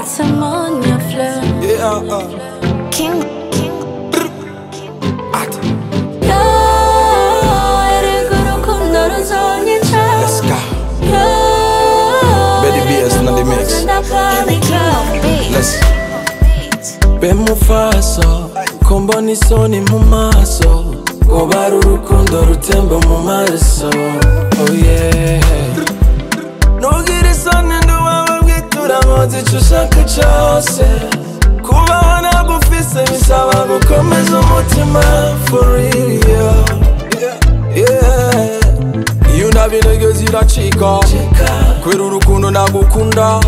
Témoigne fleur Yeah, uh, King at, 야 에레그로 콘도르소니차 let's go. 야 Betty BS na the mix. 나파니까 Let's be mufaso kombona isoni mu maso ngo bari urukundo rutemba mu maraso oh yeah ntugire isoni nduwawe bwitura nkoze icyo ushaka cyose kubaho nagufise bisaba gukomeza umutima for real yeah. iyo unabinege ziracika kubera urukundo nagukunda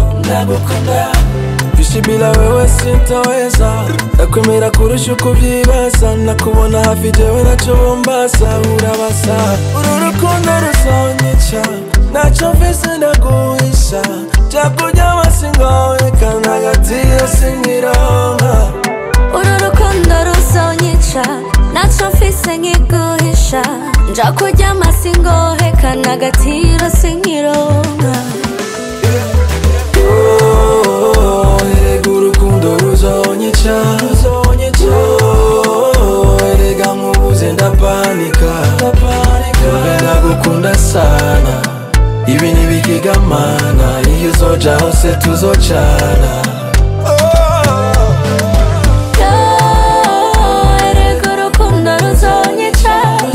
Ishi bila wewe sintaweza Nakwemera kurusha uko ubyibaza Nakubona hafi jewe nacyo bumbasa Urabasa Uru rukundo ruzonyica Nacyo mfise ndaguhisha Byakuryama singoye Kandi hagati yo sinkironka uru rukundo ruzonyica naco mfise nkiguhisha nja kuryama singohekana agatiro sinkironka Oh, erega urukundo ruzonyica Oh, erega nkubuze ndapanika Kumbe ndagukunda sana ibi ntibikigamana iyo uzoja hose tuzocana erega urukundo ruzonyica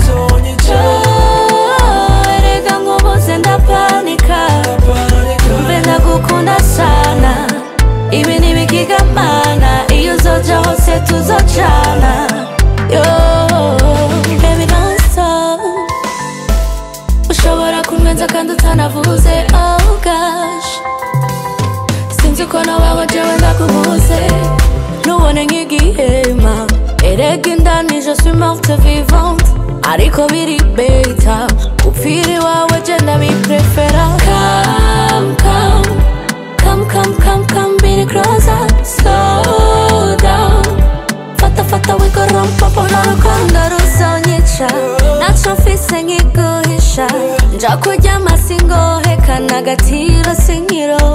erega nkubuze ndapanika mbe ndagukunda sana ibi ntibikigamana iyo uzoja hose tuzocana yo baby don't stop ushobora kunwenza kandi utanavuze oh gosh sinzi uko nabaho jewe ndakubuze nubone nk'igihema erega indani je suis morte vivante ariko biri beta upfira iwawe je ndabiprefera come come come come come come biri closer slow down fata fata wikorompa pona rukundo ruzonyica naco mfise nkiguhisha nja kuryama singohekana agatiro sinkiro